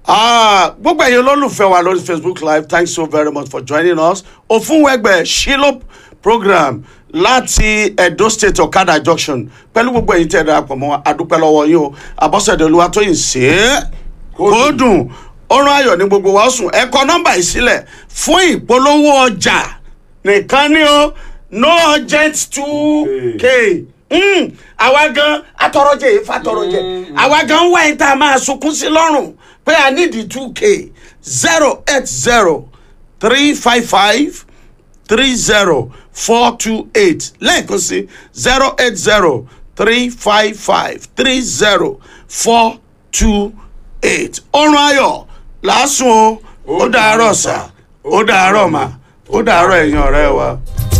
Ah, gbogbo ẹ̀yin olólùfẹ́ wa lórí facebook live thanks so very much for joining us òfúnwẹ́gbẹ́ shilop program láti edo state okada junction pẹ̀lú gbogbo ẹ̀yin tẹ̀ ẹ́ darapọ̀ mọ́ adúpẹ́ lọ́wọ́ yín o àbọ̀sẹ̀dẹ̀ olúwatóyìn sí é kó dùn ọrùn ayọ̀ ní gbogbo wa ó sùn ẹ kọ nọ́mbà yìí sílẹ̀ fún ìpolówó ọjà nìkan ni o no urgent two k Mm, àwa gan atọrọjẹ yìí fatọrọjẹ àwa gan wá yín tá a máa sunkún sí lọ́rùn pé a ní di two k zero eight zero three five five three zero four two eight lẹ́ẹ̀kan sí zero eight zero three five five three zero four two eight ọrùn ayọ̀ lásùn o ó dàárọ̀ sà ó dàárọ̀ mà ó dàárọ̀ ẹ̀yin ọ̀rẹ́ wa.